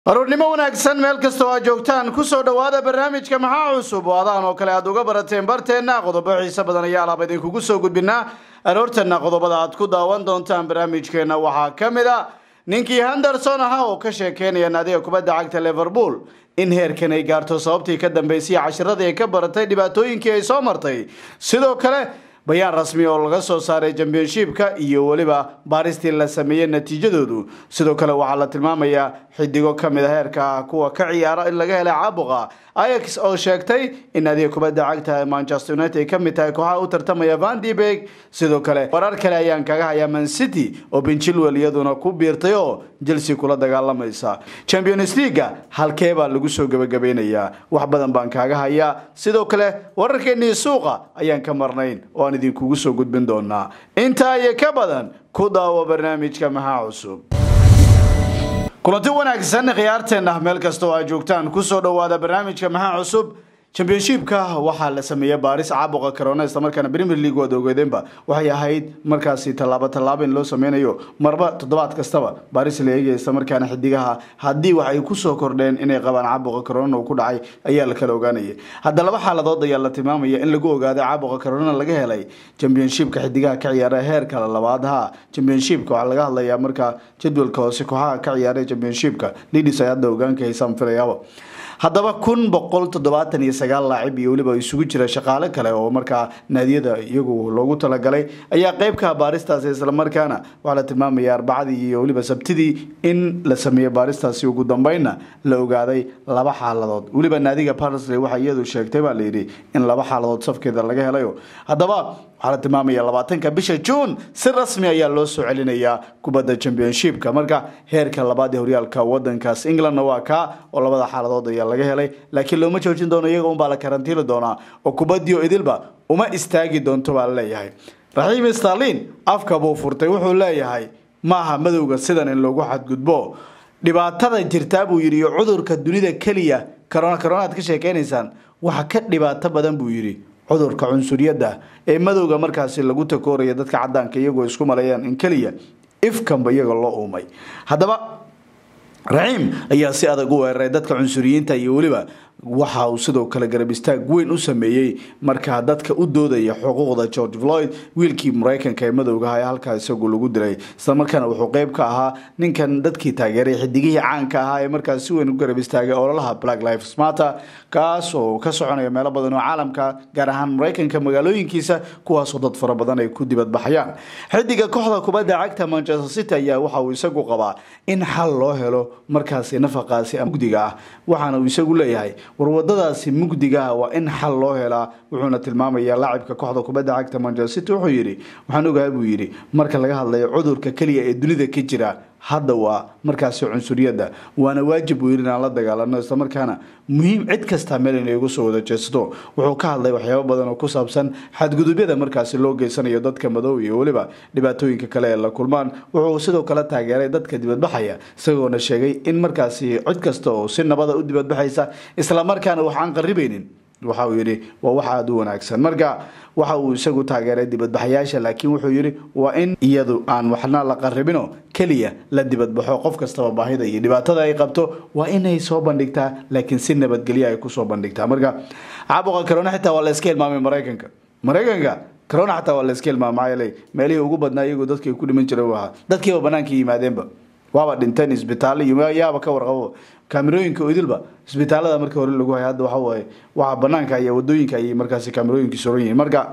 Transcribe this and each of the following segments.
aroornimo wanaagsan meel kasta oo aad joogtaan kusoo dhowaada barnaamijka maxaa cusub oo adaan oo kale aad uga barateen barteenna qodobo xiise badan ayaa alaaba idinkugu soo gudbinaa aroortanna qodobada aad ku daawan doontaan barnaamijkeenna waxaa ka mid a ninkii henderson ahaa oo ka sheekeynaya naadiga kubadda cagta liverpool in heerkan ay gaarto sababtii ka dambeysay cashiradii ay ka baratay dhibaatooyinkii ay soo martay sidoo kale bayaan rasmi oo laga soo saaray championshipka iyo weliba baaristii la sameeyey natiijadoodu sidoo kale waxaa la tilmaamayaa xidigo ka mid a heerka kuwa ka ciyaara in laga helay caabuqa ayax oo sheegtay in adiga kubadda cagta manchester united ay ka mid tahay kooxaha u tartamaya vandibeg sidoo kale warar kale ayaan kaga hayaa man city oo benchilwell iyaduna ku biirtay oo chelsea kula dagaalamaysa champions leaga halkee baa lagu soo gebagabeynayaa wax badan baan kaaga hayaa sidoo kale wararkeennii suuqa ayaan ka marnayn oo aan idinkugu soo gudbin doonaa intaa iyo ka badan ku daawo barnaamijka maxaa cusub kulanti wanaagsan khiyaarteenna meel kasta oo aad joogtaan kusoo dhowaada barnaamijka maxaa cusub championshipka waxaa la sameeyey baaris caabuqa corona islamarkaana premier league waad ogeedeenba waxay ahayd markaasi tallaabo tallaabo in loo sameynayo marba toddobaad kastaba baaris la eegaya islamarkaana xidigaha haddii wax ay kusoo kordheen inay qabaan caabuqa corona uu ku dhacay ayaa la kala ogaanayay hadda laba xaaladood ayaa la tilmaamaya in lagu ogaaday caabuqa corona laga helay championshipka xidigaha ka ciyaara heerka labaad ha championshipka waxaa laga hadlayaa markaa jadwalka hoose kooxaha ka ciyaara championshipka lidis ay hadda ogaanka haysaan filayaaba haddaba kun boqol toddobaatan iyo sagaal laacib iyo weliba isugu jira shaqaale kale oo markaa naadiyada iyagu loogu talagalay ayaa qeybka baaristaasi islamarkaana waxaa la tilmaamaya arbacadii iyo weliba sabtidii in la sameeyey baaristaasi ugu dambeynna la ogaaday laba xaaladood weliba naadiga parsley waxaa iyadu sheegtay baa layidhi in laba xaaladood safkeeda laga helayo haddaba waxaa la tilmaamaya labaatanka bisha juun si rasmi ayaa loo soo celinayaa kubadda championshipka marka heerka labaad ee horyaalka wadankaas englandna waa kaa oo labada xaaladood ayaa laga helay laakiin looma joojin doono iyaga unbaa la karantiili doonaa oo kubaddiio idilba uma istaagi doonto baa la leeyahay raxiim starlin afka buu furtay wuxuu leeyahay maaha madowga sidan in loogu xadgudbo dhibaatada jirtaa buu yidhi iyo cudurka dunida keliya corona coronaad ka sheekeynaysaan waxa ka dhibaato badan buu yidhi cudurka cunsuriyadda ee madowga markaasi lagu takooraya dadka cadaanka iyagoo isku maleeyaan in keliya ifkanba iyaga loo uumay haddaba raxiim ayaa si adag u weeraray dadka cunsuriyiinta iyo weliba waxa uu sidoo kale garab istaag weyn u sameeyey markaa dadka u doodaya xuquuqda george floyd wiilkii mareykanka ee madowgaha ee halkaa isagu lagu dilay islamarkaana wuxuu qeyb ka ahaa ninkan dadkii taageeray xidigihii caanka ahaa ee markaas si weyn u garab istaagay ololaha black lives matter kaas oo ka soconaya meelo badan oo caalamka gaar ahaan mareykanka magaalooyinkiisa kuwaasoo dad fara badan ay ku dibadbaxayaan xidiga kooxda kubadda cagta manchester city ayaa waxa uu isagu qabaa in xal loo helo markaasi nafaqaasi mugdiga ah waxaana uu isagu leeyahay war wadadaasi mugdigaah waa in xal loo helaa wuxuuna tilmaamayaa laacibka kooxda kubadda cagta manchester city wuxuu yidhi waxaan ogahay buu yidhi marka laga hadlayo cudurka keliya ee dunida ka jira hadda waa markaasi cunsuriyadda waana waajib buu yidhi inaan la dagaalano islamarkaana muhiim cid kastaa meel inay ugu soo wada jeesto wuxuu ka hadlay waxyaabo badan oo ku saabsan xadgudubyada markaasi loo geysanayo dadka madow iyo weliba dhibaatooyinka kale ee la kulmaan wuxuu sidoo kale taageeray dadka dibadbaxaya isagoona sheegay in markaasi cid kasta oo si nabada u dibadbaxaysa islamarkaana waxaan qaribeynin waxa uu yidhi waa wax aada u wanaagsan marka waxa uu isagu taageeray dibadbaxayaasha laakiin wuxuu yidhi waa in iyadu aan waxna la qaribino keliya la dibadbaxo qof kastaba baahida iyo dhibaatada ay qabto waa inay soo bandhigtaa laakiin si nabadgelya ay kusoo bandhigtaa marka caabuqa corona xitaa waa la iska hilmaamay maraykanka maraykanka corona xataa waa la iska hilmaamay maxaa yeelay meelihii ugu badnaa iyagoo dadkii ku dhiman jiray u ahaa dadkiiba banaanka yimaadeenba waaba dhinteen isbitaallo iyo yaaba ka warqabo kaamirooyinka idilba isbitaalada markii hore lagu hay hadda waxawaaye waxa banaanka iyo wadooyinka ayay markaasi kaamirooyinki suran yihiin marka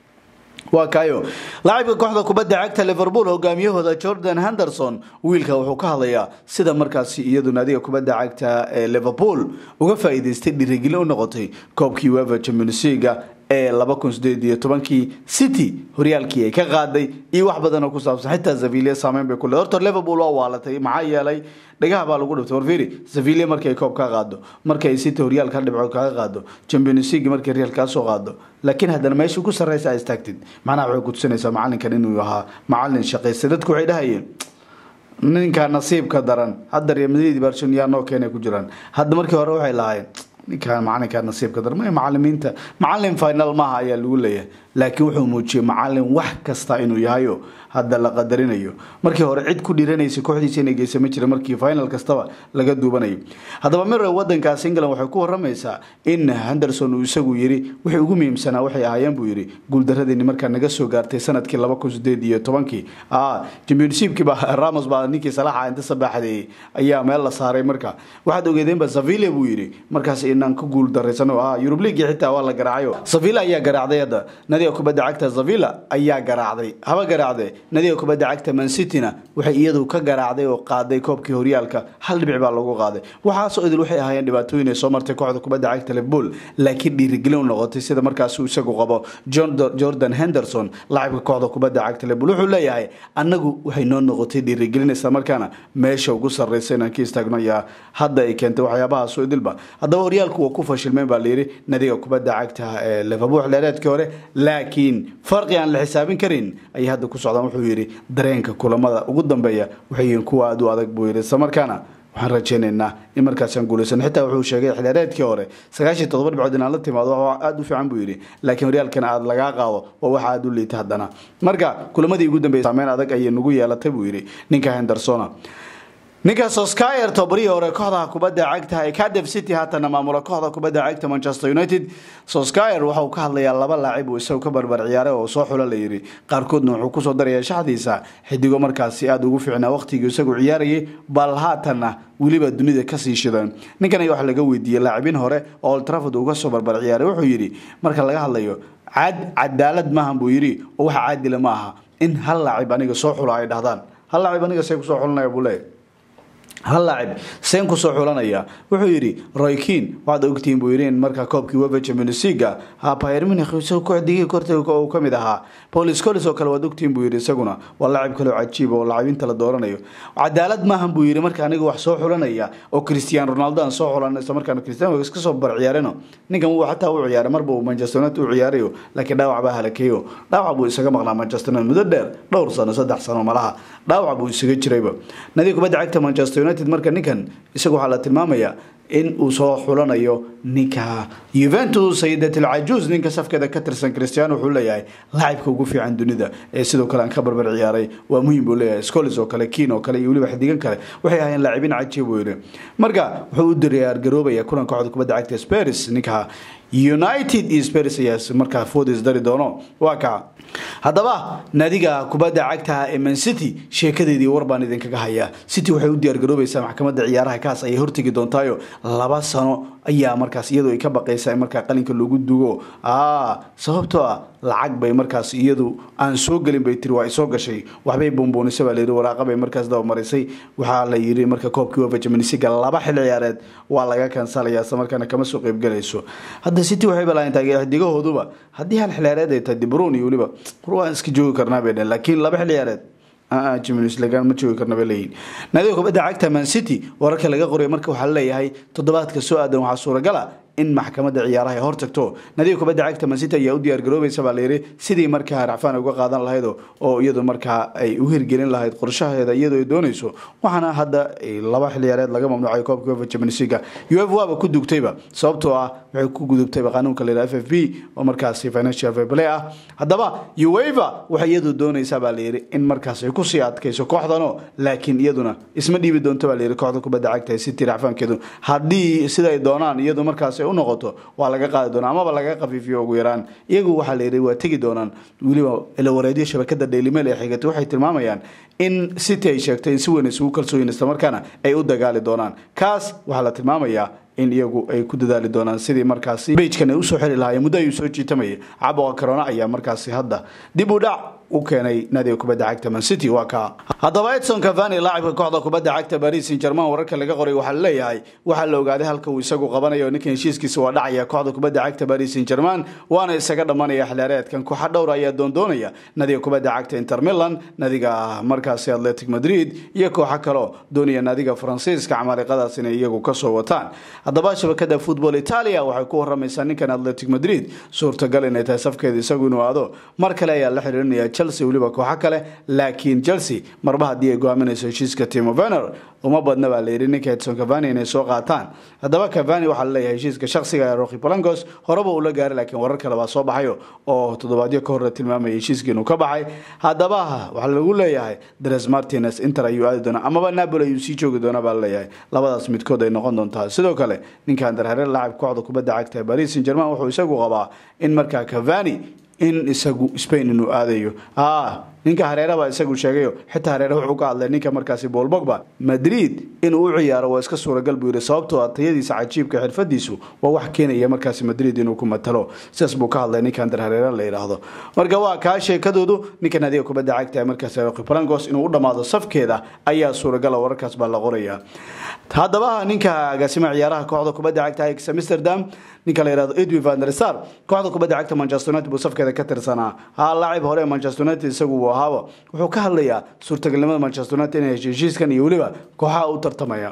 waa kayo laacibka kooxda kubadda cagta liverpool hogaamiyahooda jordan henderson wiilka wuxuu ka hadlayaa sida markaasi iyadu naadiga kubadda cagta ee liverpool uga faa'iidaystay dhiirigelin u noqotay koobkii wever champions league ee laba kun sideed iyo tobankii city horyaalkii ay ka qaaday iyo wax badan oo ku saabsan xitaa sevilla saameyn bay ku leedahay horta liverpool waa waalatay maxaa yeelay dhagaha baa lagu dhiftay warfiri sevilla markay koob ka qaado markay city horyaalka dhibco kaga qaado champions league markay real kaa soo qaado laakiin haddana meesha ku sarreysa ay istaagtid macnaha waxay kutusinaysaa macalinkan inuu ahaa macalin shaqaystay dadku waxay dhahayeen ninka nasiibka daran hadda real madrid barcelona yaa noo keenay ku jiraan hadda markii hore waxay lahaayeen ninkaan macalinkaa nasiibka darma macalimiinta macalin final maaha ayaa lagu leeyahay laakiin wuxuu muujiyey macalin wax kasta inuu yahayo hadda la qadarinayo markii hore cid ku dhiranaysa kooxdiisa inay geysa ma jira markii final kastaba laga duubanayo haddaba mira wadankaas england waxay ku waramaysaa in henderson uu isagu yiri wixii ugu muhiimsanaa waxay ahaayeen buu yiri guuldaradeenni markaa naga soo gaartay sanadkii laba kun sideed iyo tobankii championshipkiiba ramos baa ninkii salaxa inta sabaxdeeyey ayaa meel la saaray marka waxaad ogeedeenba savilla buu yiri markaas inaan ka guul daraysano ah yurub league xitaa waa la garaacayo savilla ayaa garaacday hadda nadiga kubadda cagta savilla ayaa garaacday haba garaacde nadiga kubadda cagta mancityna waxay iyadu ka garaacday oo qaaday koobkii horyaalka hal dhibic baa lagu qaaday waxaasoo idil waxay ahaayeen dhibaatooyin ay soo martay kooxda kubadda cagta liverpool laakiin dhiirigelin u noqotay sida markaas uu isagu qabo jordan henderson laacibka kooxda kubadda cagta liverpool wuxuu leeyahay annagu waxay noo noqotay dhiirigelin isla markaana meesha ugu sarreysa inaan ka istaagno ayaa hadda ay keentay waxyaabahaasoo idilba haddaba horyaalku waa ku fashilmeen baa layidhi nadiga kubadda cagta ee liverpool xilheereedkii hore laakiin farqi aan la xisaabin karin ayay hadda ku socdaan wuxuu yidhi dareenka kulamada ugu dambeeya waxay yihiin kuwa aada u adag buu yidhi isla markaana waxaan rajeynaynaa in markaasaan guulaysan xitaa wuxuu sheegay xilheereedkii hore sagaashiy todoba dhibcood inaan la timaado wax aada u fiican buu yidhi laakiin horyaalkana aada lagaa qaado waa waxa aada u liita haddana marka kulamadii ugu dambeeyay saameyn adag ayay nagu yeelatay buu yidhi ninka hendersona ninka soskyer tobarihii hore kooxda kubadda cagta ee cadef city haatana maamula kooxda kubadda cagta manchester united soskyer waxa uu ka hadlayaa laba laacib uu isagu ka barbar ciyaaray oo soo xulo la yidhi qaarkoodna wuxuu kusoo darayaa shaxdiisa xidigo markaasi aada ugu fiicnaa waqtigii isagu ciyaarayay bal haatanna weliba dunida kasii shidan ninkan ayaa wax laga weydiiyey laacibin hore oo old trafford uu kasoo barbar ciyaaray wuxuu yidhi marka laga hadlayo cad cadaalad maahan buu yidhi oo waxa caadila ma aha in hal laacib aniga soo xulo ay dhahdaan hal laacib aniga see kusoo xulanaya buu leeyahy hal laacib seen kusoo xulanaya wuxuu yidhi roykin waxaad ogtihiin buu yidhi in markaa koobkii wefa champions leaga bayern munich isagu kooxdigii kortay uu ka mid ahaa paul scolis oo kale waad ogtihiin buu yidhi isaguna waa laacib kale oo cajiib oo laacibinta la dooranayo cadaalad maahan buu yidhi marka aniga wax soo xulanaya oo cristiano ronaldo aan soo xulan isla markaana cristiano iska soo bar ciyaareno ninkan wuu xataa u ciyaaray marba uu manchester united u ciyaarayo laakiin dhaawac baa halakeeyo dhaawac buu isaga maqnaa manchester united muddo dheer dhowr sano saddex sano malaha dhaawac buu isaga jirayba nadiga kubadda cagta manchester united marka ninkan isaga waxaa la tilmaamayaa in uu soo xulanayo ninka yuventus sayidat alcajuus ninka safkeeda ka tirsan cristiano wuxuu leeyahay laacibka ugu fiican dunida ee sidoo kale aan ka barbar ciyaaray waa muhiim buu leeyahay scolis oo kale kiin oo kale iyo weliba xidigan kale waxay ahaayeen laacibin cajiib buu yidhi marka wuxuu u diyaargaroobaya kulan kooxda kubadda cagta spurs ninka united iyo spurs ayaa markaa foodis dari doono waa kaa haddaba nadiga kubadda cagta ee man city sheekadeedii war baan idinkaga hayaa city waxay u diyaargaroobaysaa maxkamadda ciyaaraha kaas ayay hortegi doontaayo laba sano ayaa markaas iyadu ay ka baqaysaa in markaa qalinka loogu dugo sababtoo ah lacag bay markaas iyadu aan soo gelin bay tiri waa ay soo gashay waxbay buunbuunisa baa layidhi waraaqa bay markaas dabamarisay waxaa la yidhi marka koobkii wafa jamanisiga laba xil ciyaareed waa laga kansalaya isla markaana kama soo qeybgalayso hadda city waxay balaayan taagee xidigahooduba haddii hal xil ciyaareed ay tahay dibruun iyo weliba war waan iska joogi karnaa bay dhehen laakiin laba xil ciyaareed jimins lagaan ma joogi karna bay leeyihin naadiga kubadda cagta man city wararka laga qoray marka waxaa laleeyahay toddobaadka soo aadan waxaa suuragala in maxkamadda ciyaaraha ay hortagto nadiga kubadda cagta man city ayaa u diyaargaroobaysa baa layidhi sidii markaa racfaan uga qaadan lahayd oo iyadu markaa ay u hirgelin lahayd qorshaheeda iyadoo ay doonayso waxaana hadda laba xiliyaareed laga mamnuucay koobka uefa champions league uefa waaba ku dugtayba sababtoo ah waxay ku gudubtayba qanuunka la yidhaha f f b oo markaasi financial fair play ah haddaba uefa waxay iyadu doonaysaa baa layidhi in markaas ay kusii adkayso kooxdano laakiin iyaduna isma dhiibi doonto baa layidhi kooxda kubadda cagta ee city racfaankeedu haddii siday doonaan iyadu markaas u noqoto waa laga qaadi doonaa amaba laga khafiifiyo ugu yaraan iyagu waxaa layidhi waa tegi doonaan weliba ilawareedyo shabakada dhaylimail ee xigatay waxay tilmaamayaan in city ay sheegtay in si weyn isugu kalsooyin islamarkaana ay u dagaali doonaan kaas waxaa la tilmaamayaa in iyagu ay ku dadaali doonaan sidii markaasi bejkan ay usoo xeli lahaayeen muddo ayuu soo jiitamayay caboqa corona ayaa markaasi hadda dib u dhac u keenay naadiga kubadda cagta man city waa kaa haddaba edson cavani laacibka kooxda kubadda cagta paris saint german wararka laga qoray waxaa laleeyahay waxaa la ogaaday halka uu isagu qabanayo ninkan heshiiskiisa waa dhacaya kooxda kubadda cagta paris saint german waana isaga dhammanaya xilaareedkan kooxa dhowr ayaa doondoonaya nadiga kubadda cagta inter milan nadiga markaasi atletic madrid iyo kooxo kaleo doonaya nadiga faransiiska camaaliqadaas inay iyagu kasoo wataan haddaba shabakada football italia waxay ku waramaysaa ninkan atletic madrid suurtagal inay tahay safkeeda isagu inuu aado mar kale ayaa la xiriirinaya chelsea weliba kooxo kale laakiin chelsea marba haddii ay go-aaminayso heshiiska timo vener uma badna baa layidhi ninka edson cavani inay soo qaataan haddaba cavani waxaa laleeyahay heshiiska shakhsiga ee roki palancos horeba uu la gaaray laakiin warar kale baa soo baxayo oo toddobaadyo ka horre tilmaamaya heshiiskii inuu ka baxay haddaba waxaa lagu leeyahay dres martines inter ayuu aadi doonaa amaba napoli ayuu sii joogi doonaa baa laleeyahay labadaas midkood ay noqon doontaa sidoo kale ninkan darhareer laacib kooxda kubadda cagta paris saint german wuxuu isagu qabaa in markaa cavani in isagu spain inuu aadayo ninka hareeraba isagu sheegayo xitaa hareere wuxuu ka hadlay ninka markaasi bool bogba madrid inuu u ciyaaro waa iska suuragal buu yidhi sababtoo ah tayadiisa cajiibka xirfadiisu waa wax keenaya markaasi madrid inuu ku matalo sidaas buu ka hadlay ninkan dar hareere la yidhaahdo marka waa kaa sheekadoodu ninkan adiga kubadda cagta markaasi palancos inuu u dhammaado safkeeda ayaa suuragala wararkaas baa la qoraya haddaba ninka agaasima ciyaaraha kooxda kubadda cagta ajax amsterdam ninka la yihahdo edwin van der sar kooxda kubadda cagta manchester united buu safkeeda ka tirsanaa ha laacib hore ee manchester united isagu uu ahaaba wuxuu ka hadlayaa suurtagalnimada manchester united inay hesho heshiiskan iyo weliba kooxaha u tartamaya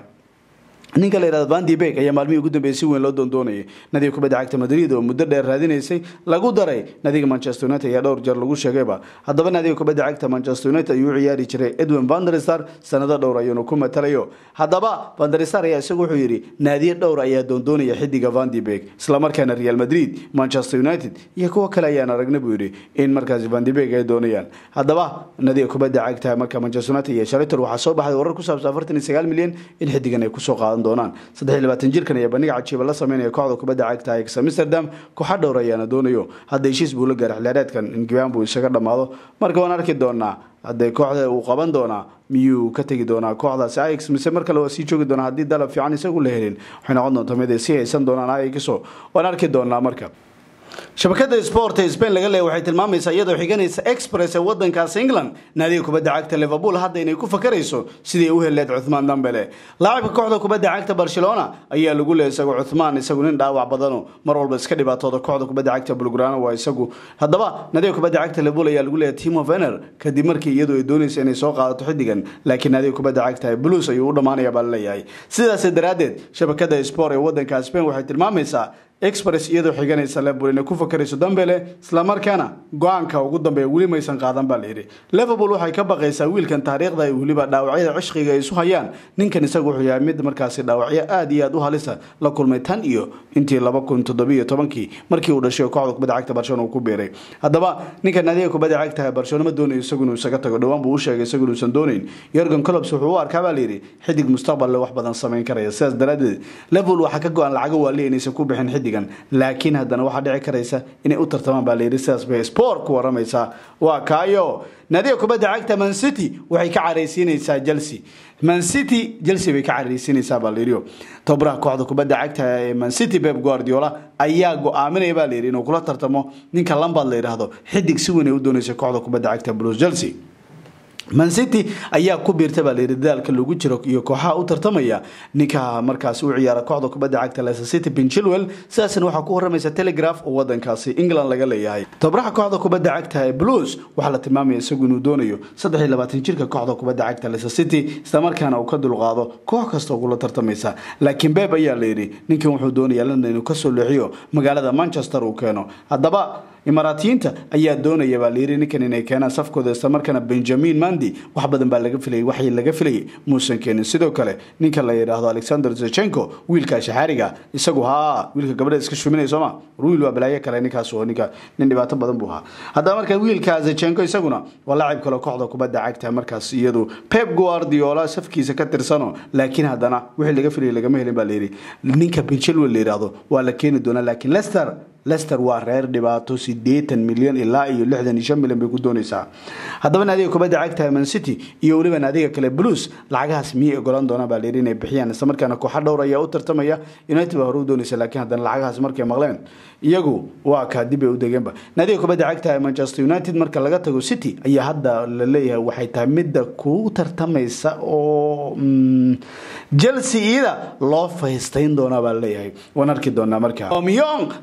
ninka la yihahdo van de bek ayaa maalmihii ugu dambeeyay si weyn loo doondoonayay nadiga kubadda cagta madrid oo muddo dheer raadinaysay lagu daray nadiga manchester united ayaa dhowr jeer lagu sheegayba haddaba nadiga kubadda cagta manchester united ayuu u ciyaari jiray edwin van der sar sanado dhowr ayuunu ku matalayo haddaba van der sar ayaa isagu wuxuu yidhi naadiye dhowr ayaa doondoonaya xidiga van de bek islamarkaana real madrid manchester united iyo kuwo kale ayaan aragna buu yidhi in markaasi van de bek ay doonayaan haddaba nadiga kubadda cagta marka manchester united iyo shalitor waxaa soo baxday warar ku saabsan afartan iyo sagaal milyan in xidigan ay kusoo qaadan doonaan saddex iyo labaatan jirkan ayaa bandhiga cajiiba la sameynaya kooxda kubadda cagta ajax amsterdam kooxa dhowr ayaana doonayo hadda heshiis buu la gaaray xilaareedkan in gibaan buu isaga dhammaado marka waan arki doonaa haddee kooxda uu qaban doonaa miyuu ka tegi doonaa kooxdaasi ajax mise mar kale waa sii joogi doonaa haddii dalab fiican isagu la helin waxay noqon doontaa mid ay sii haysan doonaan ajaxo waan arki doonaa marka shabakada sport ee spain laga leeya waxay tilmaamaysaa iyadoo xiganaysa express ee wadankaas england naadiga kubadda cagta liverpool hadda inay ku fakarayso sidii u heleed cuthmaan dambele laacibka kooxda kubadda cagta barcelona ayaa lagu leeyay isagu cuthmaan isagu nin dhaawac badano mar walba iska dhibaatooda kooxda kubadda cagta bulgrano waa isagu haddaba naadiga kubadda cagta liverpool ayaa lagu leeyahay timo vener kadib markii iyadu ay doonaysa inay soo qaadato xidigan laakiin naadiga kubadda cagta blues ayuu u dhammaanaya baa laleeyahay sidaas daraaddeed shabakada sport ee wadanka spain waxay tilmaamaysaa express iyadoo xiganaysa liverpool inay ku fakarayso dambele islamarkaana go-aanka ugu dambeeya weli maysan qaadan baa layidhi liverpool waxay ka baqaysaa wiilkan taariikhda weliba dhaawacyada cishqiga ay isu hayaan ninkan isagu wuxuu yahay mid markaasi dhaawacyo aad iyo aad u halisa la kulmay tan iyo intii laba kun toddobiyo tobankii markii uu dhashay kooxda kubadda cagta barcelona uu ku biiray haddaba ninkan adiga kubadda cagta barcelona ma doonayo isagu inuu isaga tago dhowaan buu u sheegay isagu inuusan doonayn yorgan colops wuxuu u arkaa baa layidhi xidig mustaqballe wax badan samayn karaya sidaas daraaddeed liverpool waxaa ka go-an lacago waali inaysan ku bixin xidigan laakiin haddana waxaa dhici karaysa inay u tartamaan baa layidhi sidaas bay sport ku waramaysaa waa kaayo naadiga kubadda cagta man city waxay ka caraysiinaysaa chelsea man city chelsea bay ka caraysiinaysaa baa layidhi tababaraha kooxda kubadda cagta ee man city pep guardiola ayaa go-aaminaya baa layidhi inuu kula tartamo ninka lambard la yidhaahdo xidig si weyn ay u doonaysa kooxda kubadda cagta blues chelsea man city ayaa ku biirta baa layidhi dadaalka lagu jiro iyo kooxaha u tartamaya ninka markaasi u ciyaara kooxda kubadda cagta leicester city ben chilwell sidaasna waxaa ku waramaysa telegraph oo wadankaasi england laga leeyahay tababaraha kooxda kubadda cagta ee blues waxaa la tilmaamaya isagu inuu doonayo saddex iyo labaatan jirka kooxda kubadda cagta leicester city islamarkaana uu ka dulqaado koox kasta ugula tartamaysa laakiin beb ayaa layidhi ninkan wuxuu doonaya london inuu kasoo leexiyo magaalada manchester uu keeno haddaba imaaraatiyiinta ayaa doonaya baa layidhi ninkan inay keenaan safkooda islamarkaana benjamin mandi wax badan baa laga filayay waxay laga filayay muusan keenin sidoo kale ninka la yidhaahdo alexander zechenko wiilka shaxaariga isagu haa wiilka gabadha iska shuminaya sooma wiil waa balaayo kale ninkaas oo ninka nin dhibaato badan buu ahaa haddaba marka wiilka zechenko isaguna waa laacib kale kooxda kubadda cagta markaas iyadu pep guardiola safkiisa ka tirsano laakiin haddana wixii laga filayay lagama helin baa layidhi ninka benchilwell la yidhaahdo waa la keeni doonaa laakiin lester lester waa reer dhibaato sideetan milyan ilaa iyo lixdan iyo shan milyan bay ku doonaysaa haddaba naadiga kubadda cagta man city iyo weliba naadiga kale blues lacagahaas miyay ogolaan doonaan baa layidhi inay bixiyaan islamarkaana kooxa dhowr ayaa u tartamaya united baa hore u doonaysa laakiin haddana lacagahaas markay maqleen iyagu waa kaa dib ay u degeenba naadiga kubadda cagta manchester united marka laga tago city ayaa hadda la leeyahay waxay tahay midda ku tartamaysa oo chelsea iyada loo faystayn doonaa baa laleeyahay waan arki doonaa marka omyong laacibka kooxda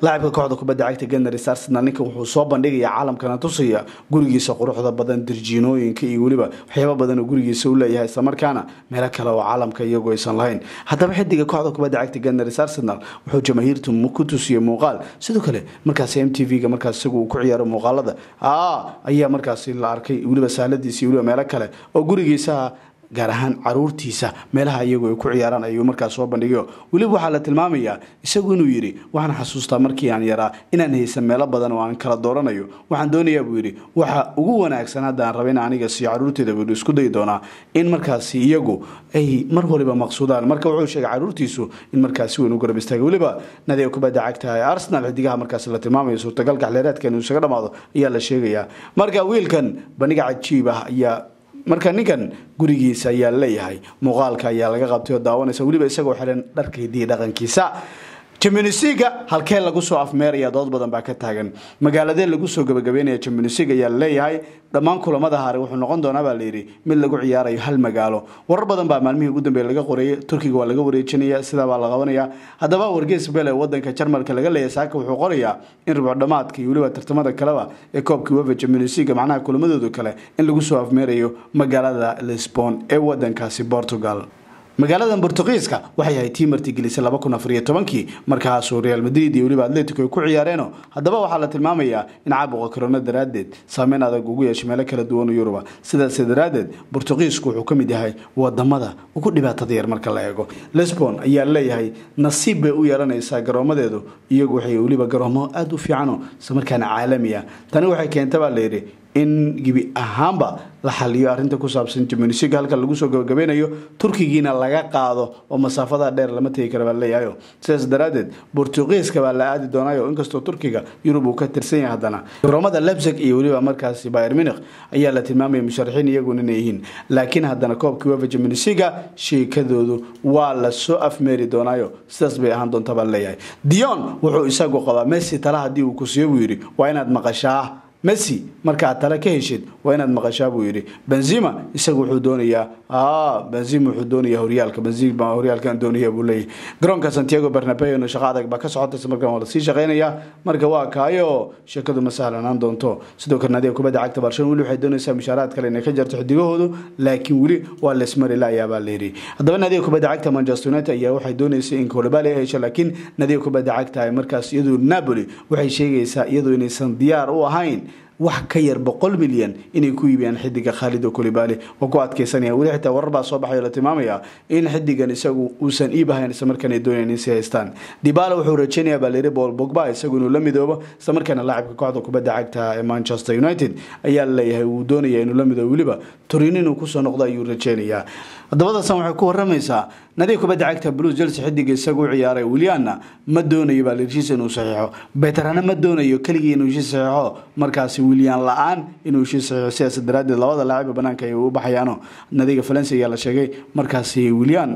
kooxda kubadda cagta ganars arsenal ninkan wuxuu soo bandhigaya caalamkana tusaya gurigiisa quruxda badan dirjiinooyinka iyo weliba waxyaaba badan oo gurigiisa u leeyahay islamarkaana meelo kale oo caalamka iyagoo aysan lahayn haddaba xidiga kooxda kubadda cagta ganars arsenal wuxuu jamaahiirtu ku tusiyey muuqaal sidoo kale markaas m t v-ga markaas isagu uu ku ciyaaro muuqaalada ayaa markaasi la arkay weliba saaladiisa iyo weliba meelo kale oo gurigiisa gaar ahaan caruurtiisa meelaha iyagu ay ku ciyaaraan ayuu markaas soo bandhigayo weliba waxaa la tilmaamayaa isagu inuu yidhi waxaan xasuustaa markii aan yaraa inaan haysan meelo badan oo aan kala dooranayo waxaan doonayaa buu yidhi waxa ugu wanaagsan haddaan raba in aniga siiyo caruurteeda buu isku dayi doonaa in markaasi iyagu ay mar waliba maqsuudaan marka wuxuu sheegay caruurtiisu in markaasi weyn u garab istaaga weliba nadiga kubadda cagta ee arsenal xidigaha markaasi la tilmaamayo suurtagalka xleeraadka inuu isaga dhamaado ayaa la sheegayaa marka wiilkan bandhiga cajiib ah ayaa marka ninkan gurigiisa ayaa leeyahay muuqaalka ayaa laga qabtay oo daawanaysa weliba isagoo xihan dharka hidiya dhaqankiisa jamionisiga halkee lagu soo afmeeraya dood badan baa ka taagan magaaladee lagu soo gabagabeynaya jamionisig ayaa laleeyahay dhammaan kulamada hare wuxuu noqon doonaa baa layidhi mid lagu ciyaarayo hal magaalo warar badan baa maalmihii ugu dambeeye laga qoreeyay turkiga waa laga wareejinaya sidaa baa la qabanaya haddaba wargeys bel ee wadanka jarmalka laga leeyahay saaka wuxuu qorayaa in ribco dhamaadka iyo weliba tartamada kaleba ee koobkii wefa jamionisiga macnaha kulamadooda kale in lagu soo afmeerayo magaalada lisbon ee wadankaasi portugal magaalada bortugiiska waxay ahayd tii martigelisay laba kun afariyo tobankii markaasuu real madrid iyo weliba atletico ay ku ciyaareeno haddaba waxaa la tilmaamayaa in caabuqa korona daraaddeed saameyn adag ugu yeeshay meelo kala duwan oo yuruba sidaas daraaddeed bortugiisku wuxuu ka mid yahay wadamada ugu dhibaatada yar marka la eego lisbon ayaa leeyahay nasiib bay u yeelanaysaa garoomadeedu iyagu waxay weliba garoomo aada u fiicano islamarkaana caalami ah tani waxay keenta baa layidhi in gebi ahaanba la xaliyo arrinta ku saabsan jamunisiga halka lagu soo gabagabeynayo turkigiina laga qaado oo masaafada dheer lama tegi kara baa leeyahayo sidaas daraaddeed bortugiiska baa la aadi doonayo inkastoo turkiga yurub uu ka tirsan yahay haddana garoomada lebsig iyo weliba markaasi bayer munich ayaa la tilmaamaya musharaxiin iyaguna inay yihiin laakiin haddana koobkii wefa jamunisiga sheekadoodu waa la soo afmeeri doonaayo sidaas bay ahaan doonta baa leeyahay dion wuxuu isagu qabaa messi tala haddii uu ku siiyo buu yidhi waa inaad maqashaa messi markaad tale ka heshid waa inaad maqashaa buu yidhi benzima isagu wuxuu doonayaa benzima wuxuu doonayaa horyaalka benzima horyaalkan doonaya buu leeyahay garoonka santiago bernabeo shaqo adag baa ka socotaysa markan waa lasii shaqeynayaa marka waa kaayo sheekadu ma sahlanaan doonto sidoo kale naadiga kubadda cagta barcelona weli waxay doonaysaa mushaaraad kale inay ka jarto xidigahoodu laakiin weli waa lesmari laayaa baa layidhi haddaba naadiga kubadda cagta manchester united ayaa waxay doonaysay in kolobali ay hesho laakiin naadiga kubadda cagta ay markaas iyadu napoli waxay sheegaysaa iyadu inaysan diyaar u ahayn wax ka yar boqol milyan inay ku iibiyaan xidiga khaalid oo kolibali oo ku adkeysanaya weli xitaa warar baa soo baxay oo la tilmaamaya in xidigan isagu uusan iib ahayn isla markaana ay doonayaan in si haystaan dibala wuxuu rajeynayaa baa layidhi paul bogba isagu inuu la midoobo isla markaana laacibka kooxda kubadda cagta ee manchester united ayaa laleeyahay uu doonaya inuu la midoobo weliba torino inuu kusoo noqdo ayuu rajeynayaa haddabadasan waxay ku waramaysaa nadiga kubadda cagta blues chelsea xidiga isagu u ciyaaray willianna ma doonayo baa heshiis inuu saxiixo beterana ma doonayo keligii inuu heshiis saxiixo markaasi willian la-aan inuu heshiis saxiixo sidaas daraaddeed labada laaciba banaanka ay u baxayaano nadiga valencia ayaa la sheegay markaasi willian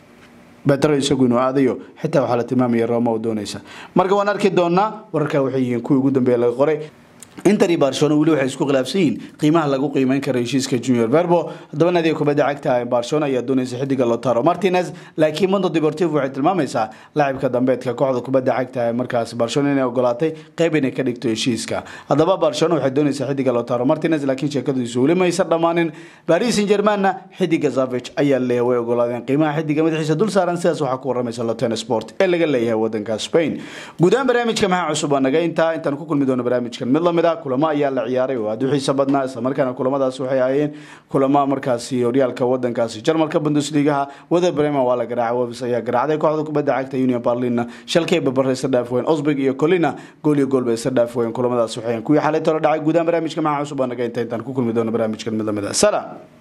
betero isagu inuu aadayo xitaa waxaa la tilmaamaya roma oo doonaysa marka waan arki doonaa wararka waxay yihiin kuwii ugu dambeeya laga qoray inter iyo barcelona weli waxay isku khilaafsan yihiin qiimaha lagu qiimeyn karo heshiiska junior verbo haddaba naadiga kubadda cagta ee barcelona ayaa doonaysa xidiga lotaro martinez laakiin mondo deportivo waxay tilmaamaysaa laacibka dambeedka kooxda kubadda cagta ee markaas barcelona inay ogolaatay qeyb inay ka dhigto heshiiska haddaba barcelona waxay doonaysaa xidiga lotaro martinez laakiin sheekadiisu weli maysan dhammaanin paris saint germainna xidiga zavich ayaa leeyahay way ogolaadeen qiimaha xidiga madaxiisa dul saaran sidaas waxaa ku waramaysa loten sport ee laga leeyahay wadanka spain guudahaan barnaamijka maxaa cusub waa naga intaa intaan ku kulmi doono barnaamijkan mid lamid kulamo ayaa la ciyaaray oo aada u xiisa badnaa islamarkaana kulamadaas waxay ahaayeen kulamo markaasi horyaalka wadankaasi jarmalka bundesligaha wada bremen waa la garaacay wolves ayaa garaacday kooxda kubadda cagta union berlinna shalkay babara isa dhaaf weyn osburg iyo colina gool iyo gool bay isa dhaaf weyn kulamadaas waxay kuwii xalay tolo dhacay guudahaan barnaamijka maxaa cusub baa naga inta intaan ku kulmi doono barnaamijkan mid lamid ah salaam